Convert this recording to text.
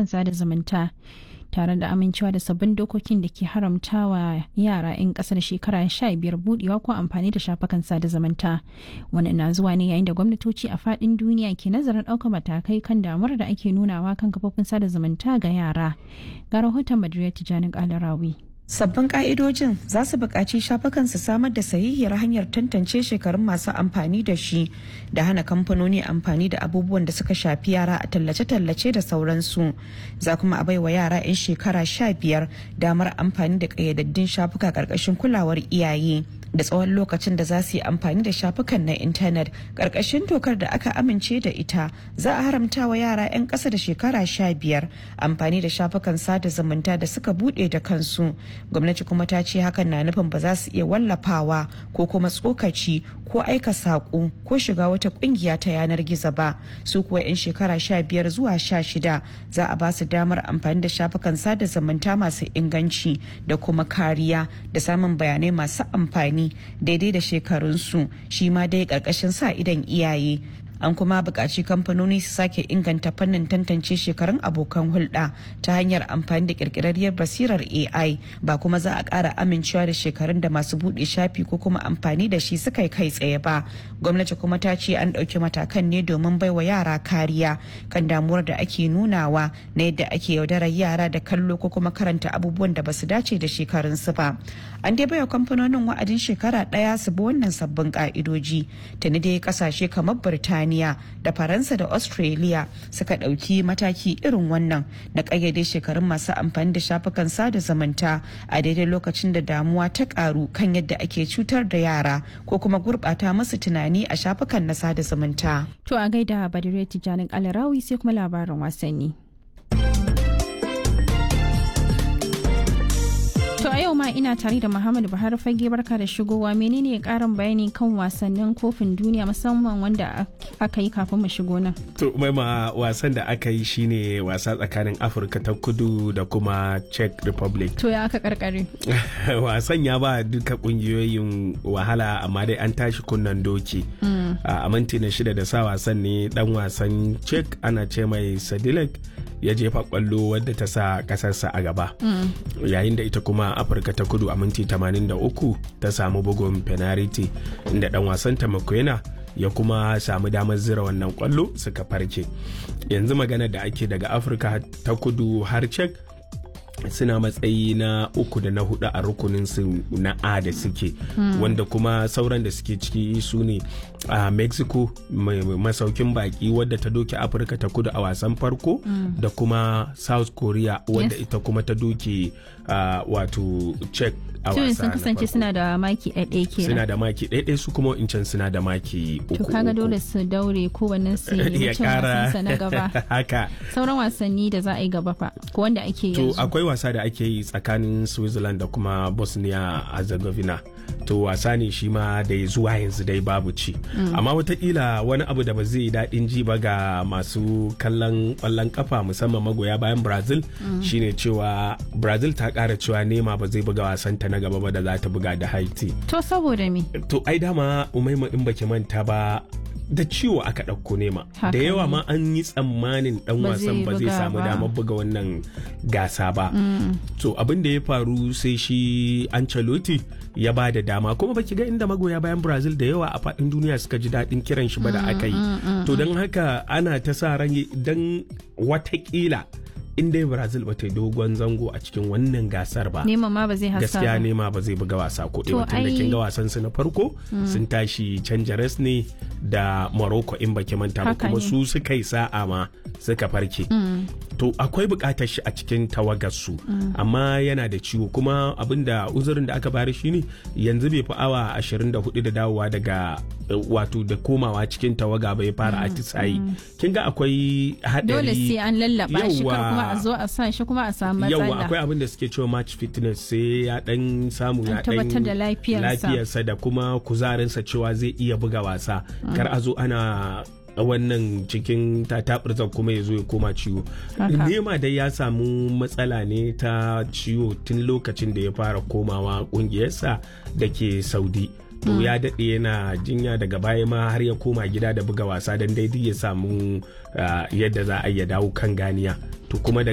shafukan sada zumunta tare da amincewa da sabbin dokokin da ke haramtawa yara 'yan kasar shekara 15 budewa ko amfani da shafukan sada zumunta wani na zuwa ne yayin da gwamnatoci a fadin duniya ke nazarin ɗaukar matakai kan damuwar da ake nunawa kan kafofin sada zumunta ga yara ga rahoton madrid tijjani kalarawi Sabbin ka'idojin za su buƙaci shafukan su samar da sahihiyar hanyar tantance shekarun masu amfani da shi da hana kamfanoni amfani da abubuwan da suka shafi yara a tallace-tallace da sauransu. Za kuma a baiwa yara 'yan shekara sha biyar damar amfani da ƙayyadaddun shafuka ƙarƙashin kulawar iyaye. da tsawon lokacin da za su yi amfani da shafukan na intanet ƙarƙashin dokar da aka amince da ita za a haramta wa yara 'yan ƙasa da shekara sha biyar amfani da shafukan sada zumunta da suka buɗe da kansu gwamnati kuma ta ce hakan na nufin ba za su iya wallafawa ko kuma tsokaci ko aika saƙo ko shiga wata ƙungiya ta yanar gizo ba su kuwa 'yan shekara sha biyar zuwa sha shida za a ba su damar amfani da shafukan sada zumunta masu inganci da kuma kariya da samun bayanai masu amfani daidai da shekarunsu shi ma dai ƙarƙashin sa idan iyaye an kuma buƙaci kamfanoni su sake inganta fannin tantance shekarun abokan hulɗa ta hanyar amfani da ƙirƙirarriyar basirar ai ba kuma za a ƙara amincewa da shekarun da masu buɗe shafi ko kuma amfani da shi suka yi kai tsaye ba gwamnati kuma ta ce an ɗauki matakan ne domin baiwa yara kariya kan damuwar da ake nunawa na yadda ake yaudarar yara da kallo ko kuma karanta abubuwan da basu dace da shekarunsu ba an dai baiwa kamfanonin wa'adin shekara ɗaya su bi wannan sabbin ƙa'idoji tuni dai ƙasashe kamar birtaniya Birtaniya da Faransa da Australia suka ɗauki mataki irin wannan na ƙayyade shekarun masu amfani da shafukan sada zumunta a daidai lokacin da damuwa ta ƙaru kan yadda ake cutar da yara ko kuma gurɓata musu tunani a shafukan na sada zumunta. To a gaida Badire Tijanin Alarawi sai kuma labarin wasanni. To a yau ma ina tare da Muhammadu Buhari fage barka da shigowa menene karin bayani kan wasannin kofin duniya musamman wanda aka yi kafin mu shigo nan. To maima wasan da aka yi shine wasa tsakanin Afirka ta kudu da kuma Czech Republic. To ya aka karkare. wasan ya ba duka kungiyoyin wahala amma dai an tashi kunnan doki. A minti na shida da sa wasan ne dan wasan Czech ana ce mai Sadilek ya jefa kwallo wadda ta sa kasarsa a gaba. Yayin da ita kuma afirka ta kudu a minti 83 ta samu bugun penalty inda dan wasan ta makwena ya kuma samu damar zira wannan kwallo suka farke yanzu magana da ake daga afirka ta kudu har cek suna matsayi na uku da na hudu a rukunin su na a da suke wanda kuma sauran da suke ciki su ne a mexico masaukin baki wadda ta doke afirka ta kudu a wasan farko da kuma south korea wadda ita kuma ta doke wato czech a wasa sun kasance suna da maki ɗaiɗai kenan suna da maki ɗaiɗai su kuma incan suna da maki uku to kaga dole su daure kowanne su yi cin wasansa na gaba haka sauran wasanni da za a yi gaba fa ko wanda ake to yanzu akwai wasa da ake yi tsakanin switzerland da kuma bosnia herzegovina to wasa ne shi ma da zuwa yanzu dai babu ci amma watakila wani abu da ba zai yi daɗin ji ba ga masu kallon ƙwallon kafa musamman magoya bayan brazil shine cewa brazil ta ƙara cewa nema ba zai buga wasanta na gaba ba da za ta buga da haiti to saboda me to ai dama umaima in baki manta ba da ciwo aka ɗauko nema Haka da yawa ne. ma an yi tsammanin ɗan Ba wasan zai ba zai buga samu ba. damar buga wannan gasa ba to abin da ya faru sai shi Ancelotti ya ba da dama kuma baki ga inda magoya bayan Brazil da yawa a faɗin duniya suka ji daɗin kiran shi ba da aka yi to don haka ana ta sa ran dan watakila in dai Brazil ba ta yi dogon zango a cikin wannan gasar ba neman ma ba zai hasa gaskiya ba nema ba zai buga wasa ko To ɗaya tun da ai- kin ga wasan su na farko sun tashi canja res ne da Morocco in baki manta ba Haka kuma ne. su suka yi sa'a ma suka farke to akwai buƙatar shi a cikin tawagar su amma yana da ciwo kuma abinda uzurin da aka bari shine yanzu bai fi awa 24 da dawowa daga eh, wato da komawa cikin tawaga bai fara atisayi kin ga akwai haɗari dole sai an lallaba shi kar Yawwa. kuma a zo a sa shi kuma a samu yawa matsala akwai abin da suke cewa match fitness sai ya dan samu ya An tabbatar da dan lafiyarsa. lafiyarsa da kuma kuzarinsa cewa zai iya buga wasa kar a zo ana wannan cikin tatabirzan kuma ya zo ya koma ciwo Haka. nema dai ya samu matsala ne ta ciwo tun lokacin da ya fara komawa kungiyarsa da ke saudi to ya daɗe yana jinya daga baya ma har ya koma gida da buga wasa don daidai ya samu ah, yadda za a iya dawo kan ganiya to kuma da